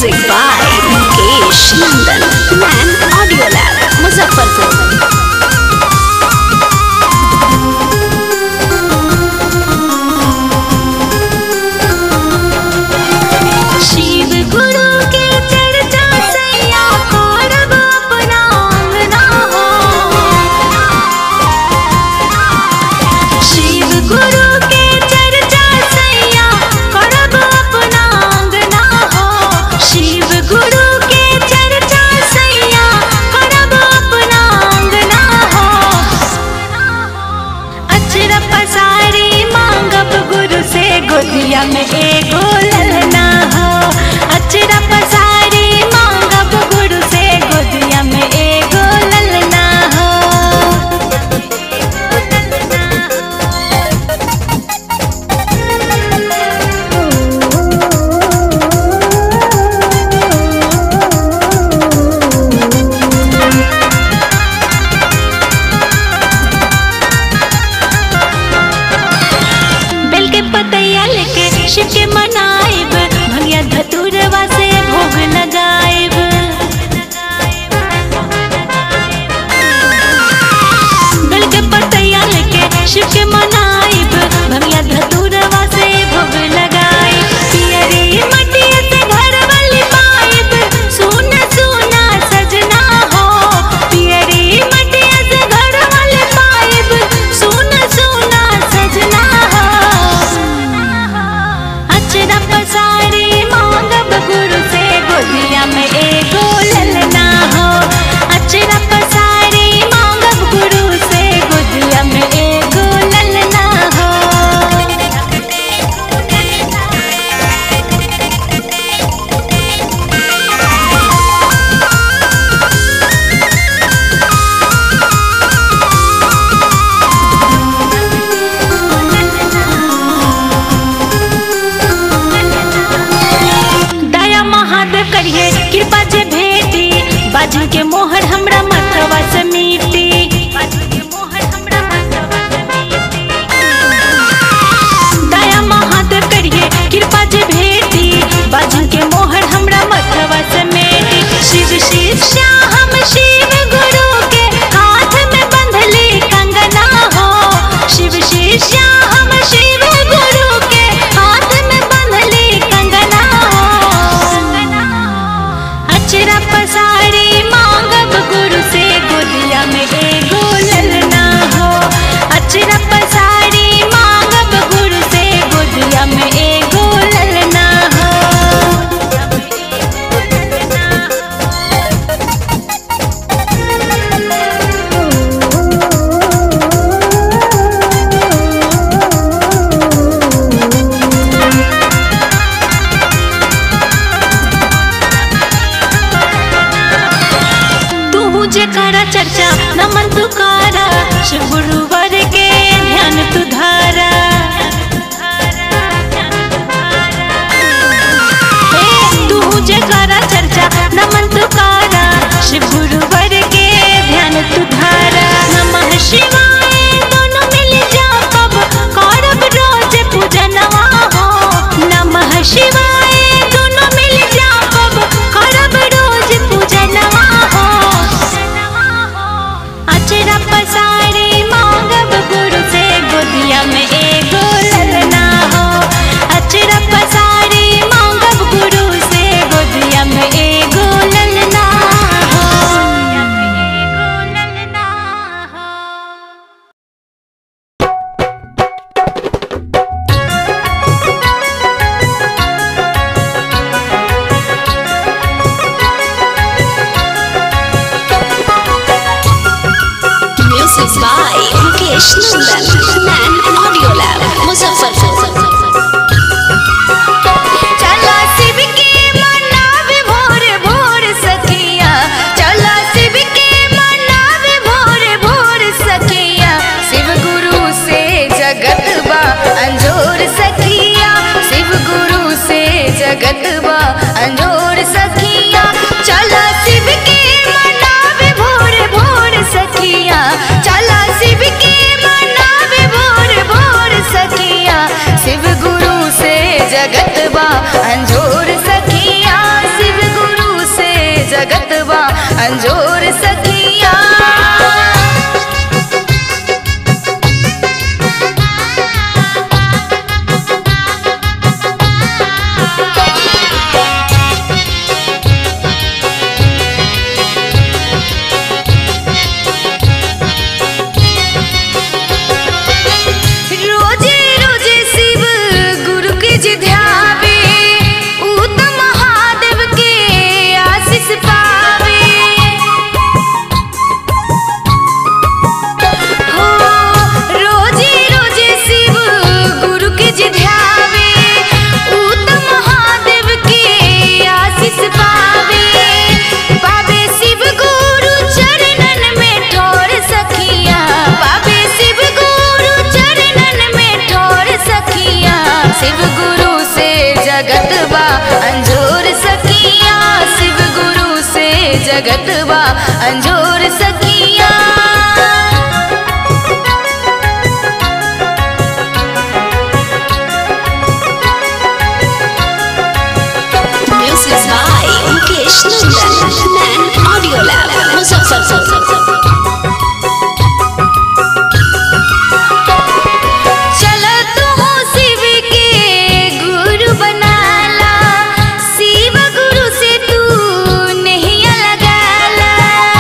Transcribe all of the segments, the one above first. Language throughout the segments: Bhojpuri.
Music by Mukesh Nandan. Man Audio Lab, Muzaffarpur. Shiv गुरु के चर्चा सैया करब अपना अंगना हो शिव गुरु के चर्चा सैया करब अपना अंगना हो शिव गुरु के चर्चा सैया करब अपना अंगना हो अचर पसारी मांगब गुरु से गोदिया में एगो ललना हो अचर पसारी मांगब गुरु से गोदिया में एगो ललना हो बेल के पतैया लेके शिव के मनाइब भंगिया धतुरवा से भोग लगाइब बेल के पतैया लेके शिव के मनाइब भंगिया धतुरवा से भोग लगाइब पियरी मटिया से घर वाली पाइब सोना सोना सजना हो पियरी मटिया से घर वाली पाइब सोना सोना सजना हो अचरा पसारी मांगब गुरु से गोदिया में एगो ललना हो अचरा पसारी मांगब गुरु से गोदिया में एगो ललना हो दया महादेव करिए कृपा जे भेटी बाजू के मोहर हमरा मथवा से मीटी दया महादेव करिए कृपा जे भेटी बाजू के मोहर हमरा मथवा से मीटी शिव शिष्या हम शिव गुरु के हाथ में बंधली कंगना हो शिव शिष्या हम शिव गुरु के हाथ में बंधली कंगना हो अचरा पसारी मांगब गुरु से गोदिया में एगो ललना हो अचरा पसारी मांगब गुरु से गोदिया में एगो ललना हो तू जे करा चर्चा नमन तुकारा शिव गुरुवर के ध्यान तू धारा ए, तू जे करा चर्चा नमन तुकारा शिव गुरुवर के ध्यान तू धारा नमः शिवाय दोनों मिल जापब करब रोज पूजनवा हो नमः शिवाय दोनों मिल जापब करब रोज पूजनवा हो अचरा पसारी मांगब गुरु से गोदिया में एगो ललना हो अचरा पसारी मांगब गुरु से गोदिया में एगो ललना हो Music by Mukesh Nandan. Man Audio Lab, Muzaffarpur. चला शिव के मनावे भोर भोर सखिया चला शिव के मनावे भोर भोर सखिया शिव गुरु से जगत बा अंजोर सखिया शिव गुरु से जगत बा अंजोर सखिया चला शिव के मनावे भोर भोर सखिया चला शिव के मनावे भोर भोर सखिया शिव गुरु से जगत बा अंजोर सखिया शिव अंजोर सखिया रोजे रोजे शिव गुरु के जे ध्यावे ऊ त महादेव के आशीष पावे हो रोजे रोजे शिव गुरु के जे ध्यावे ऊ त महादेव के आशीष पावे पावे शिव गुरु चरणन में ठोर सखिया पावे शिव गुरु चरणन में ठोर सखिया शिव गुरु से जगत बा अंजोर सखिया शिव गुरु से जगत बा अंजोर सखिया Music by Mukesh Nandan. Man Audio Lab. Muzaffarpur. चल तू शिव के गुरु बनाला शिव गुरु से तू नहीं लगाला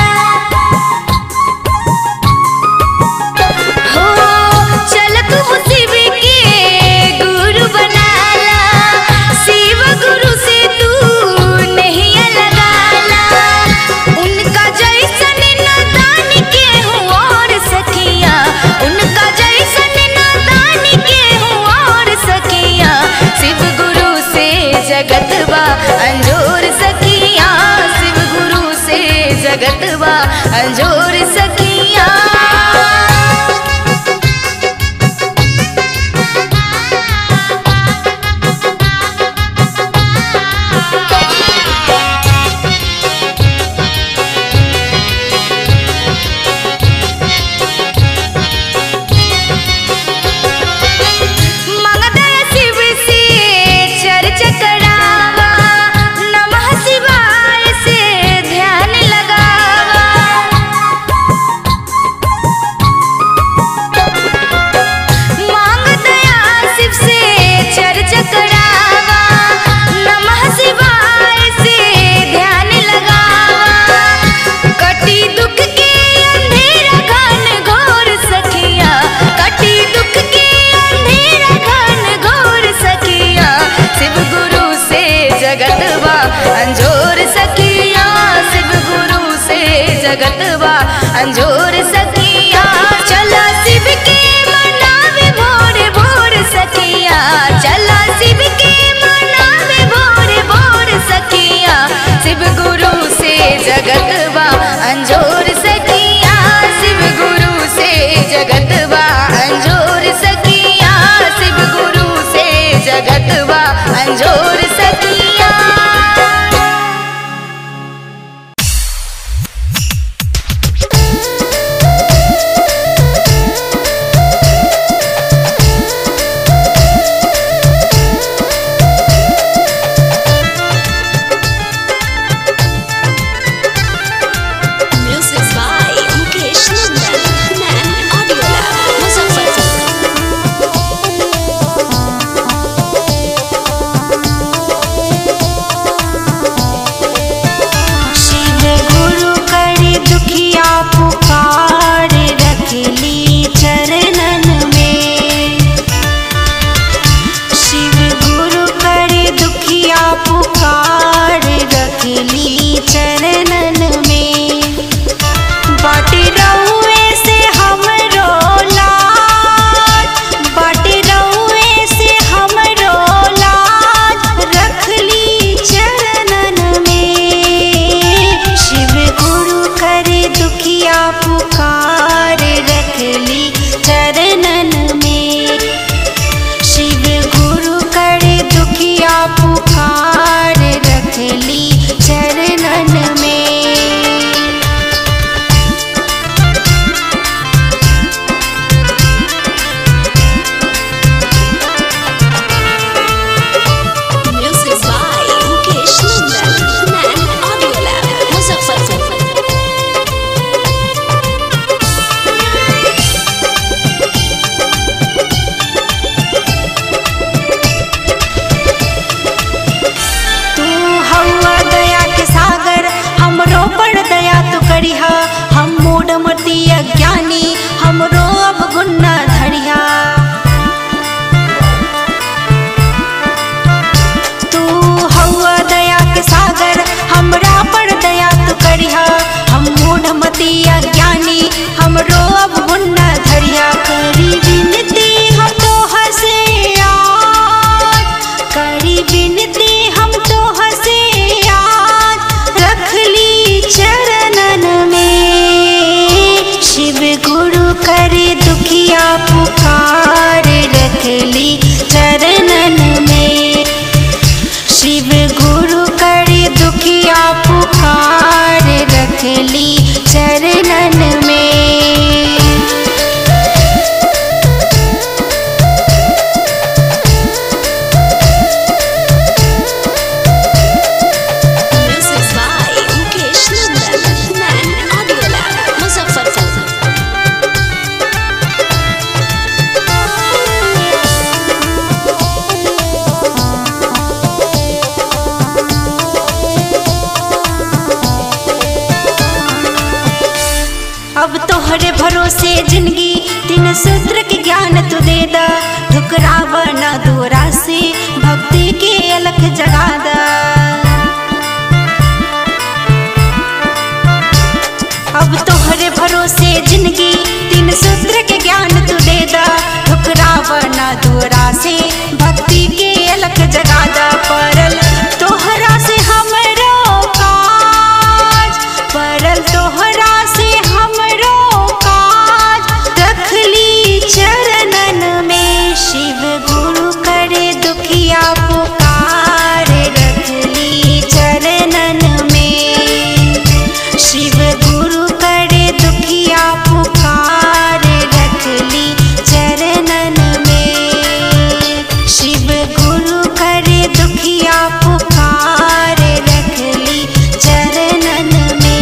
हो चल तू शिव के गुरु बनाला शिव गुरु से तू नहीं लगाला उनका जैसन नादान के हूँ और सखिया उनका जैसन नादान के हूँ और सखिया शिव गुरु से जगत बा अंजोर सखिया शिव गुरु से जगत बा अंजोर सखिया मंगदर शिव से चर्चा करावा नमः शिवाय से ध्यान लगावा तीन सूत्र के ज्ञान तू दे दा ठुकराव न दूरा से भक्ति के अलख जगा दा अब तोहरे भरोसे जिंदगी तीन सूत्र के ज्ञान तू दे दा ठुकराव न दूरा से भक्ति के अलख जगा दा परल तोहरा से हमरो काज परल तोहरा से हमरो काज रखली चरणन में शिव गुरु करे दुखिया पुकार रखली चरणन में शिव गुरु करे दुखिया पुकार रखली चरणन में शिव गुरु करे दुखिया पुकार रखली चरणन में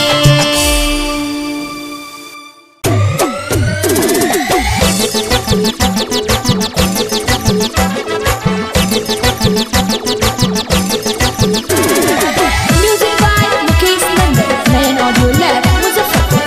Music by Mukesh Nandan, Nayan Audio Lab, Muzaffarpur.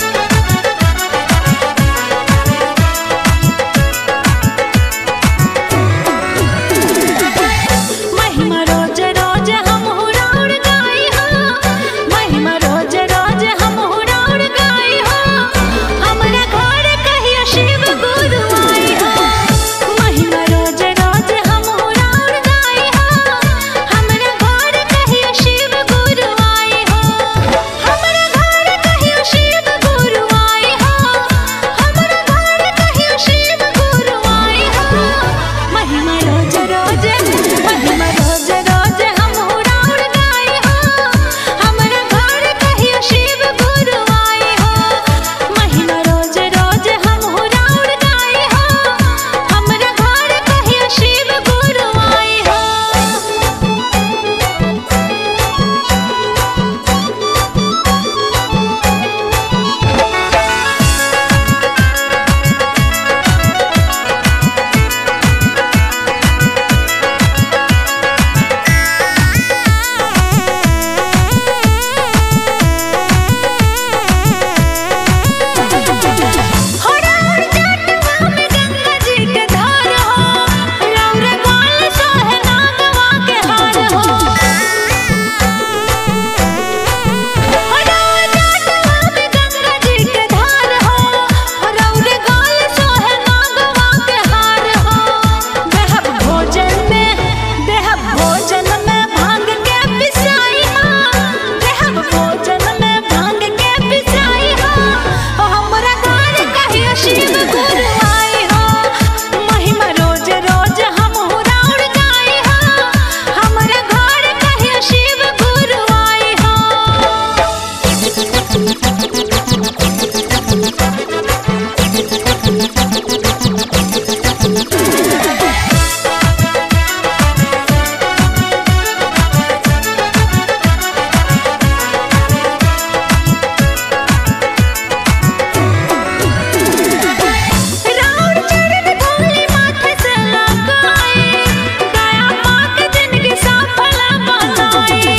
महिमा रोज रोज हम हुराउर गाई हो महिमा रोज रोज हम हुराउर गाई हो हमरा घर कहियो शिव गुरु आई हो महिमा रोज रोज हम हुराउर गाई हो हमरा घर कहियो शिव गुरु आई हो हमरा घर कहियो शिव गुरु आई हो हमरा घर कहियो शिव गुरु आई हो महिमा रोज रोज महिमा रोज रोज हम हुराउर गाई हो हमरा घर कहियो शिव गुरु आई हो महिमा रोज रोज हम हुराउर गाई हो हमरा घर कहियो शिव गुरु आई हो होराउर जटवा में गंगा जी के धार हो रौर गाल सोहे नागवा के हार हो होराउर जटवा में गंगा जी के धार हो रौर गाल सोहे नागवा के हार हो देहब भोजन में देहब भोजन में भांग के पिसाई हो देहब भोजन में भांग के पिसाई हो ओ हमरा घर कहियो शिव गुरु आई हो महिमा रोज रोज हम हुराउर गाई हो हमरा घर कहियो शिव गुरु आई हो राउर चरण धूलि माथे से लगाए दया पाक जिंदगी सफल बनाए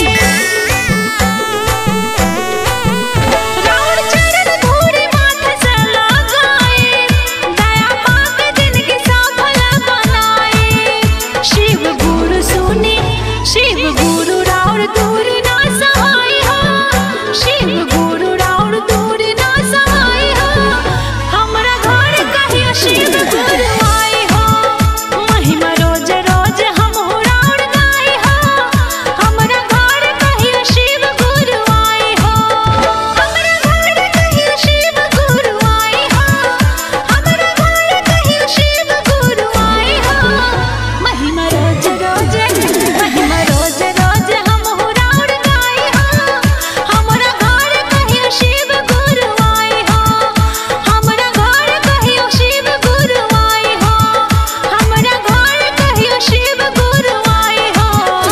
राउर चरण धूलि माथे से लगाए दया पाक जिंदगी सफल बनाए शिव गुरु सुनी शिव गुरु राउर दूर ना सहाय हो शिव गुरु राउर दूर ना सहाय हो हमरा घर कहियो शिव गुरु आई हो महिमा रोज रोज हम हुराउर गाई हो हमरा घर कहियो शिव गुरु आई हो हमरा घर कहियो शिव गुरु आई हो हमरा घर कहियो शिव गुरु आई हो महिमा रोज रोज महिमा रोज रोज हम हुराउर गाई हो हमरा घर कहियो शिव गुरु आई हो हमरा घर कहियो शिव गुरु आई हो हमरा घर कहियो शिव गुरु आई हो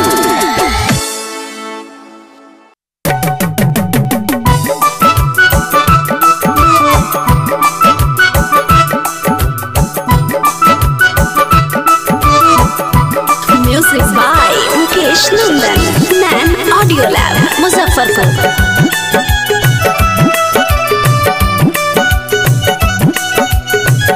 Music by Mukesh Nandan, Nan Audio Lab, Muzaffarpur.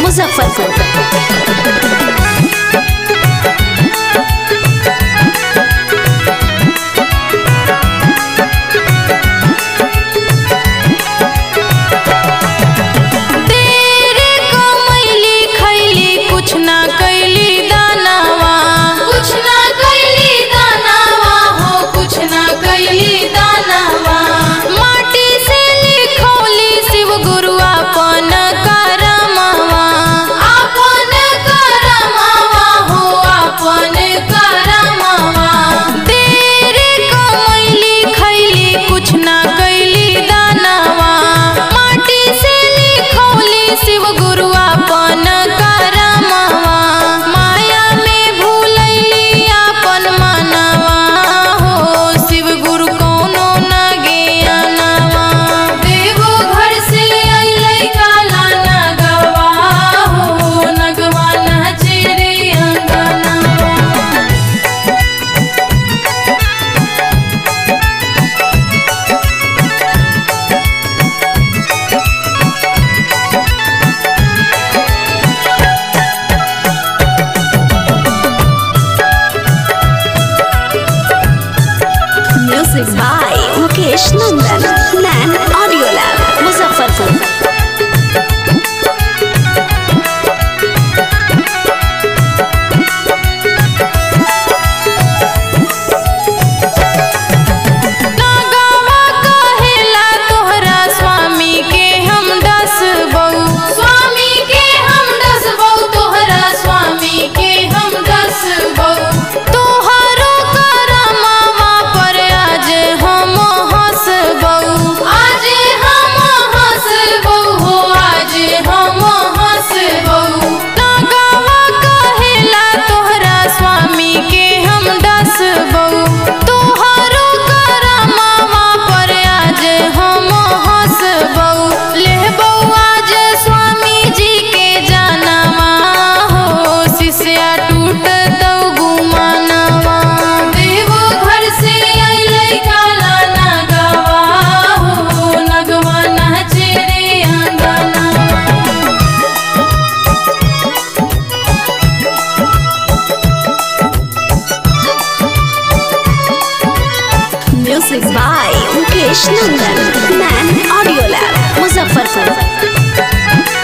Muzaffarpur तेरे कमैली खैली कुछ ना कैली दानावा कुछ ना कैली दानावा हो कुछ ना कैली दानावा माटी से लिखौली शिव गुरु अपन करमावा अपन करमावा हो अपन करमावा तेरे कमैली खैली कुछ ना कैली दानावा माटी से लिखौली शिव गुरु अपन करमावा माया में भूलैली अपन मनवा हो शिव गुरु कोनो ना ज्ञानवा देवो घर से अइलै काला नगवा हो नगवा नाचे रे अंगनवा म्यूजिक बाय मुकेश नंदन नैन ऑडियो लैब मुजफ्फरपुर नागवा कहेला तोहरा स्वामी के हम दस बहू स्वामी के हम दस बहू तोहरा स्वामी के हम दस बहू तोहरो करमावा पर आज हम हंस बहू आज हम हंस बहू हो आज हम हंस बहू नागवा कहेला तोहरा स्वामी के हम दस बहू तोहरो करमावा पर आज हम हंस बहू ले बहू आज स्वामी जी के जानवा हो शिष्या टूट दौ गुमानवा देवो घर से अइलै काला नगवा हो नगवा नाचे रे अंगनवा म्यूजिक बाय मुकेश नंदन नैन ऑडियो लैब मुजफ्फरपुर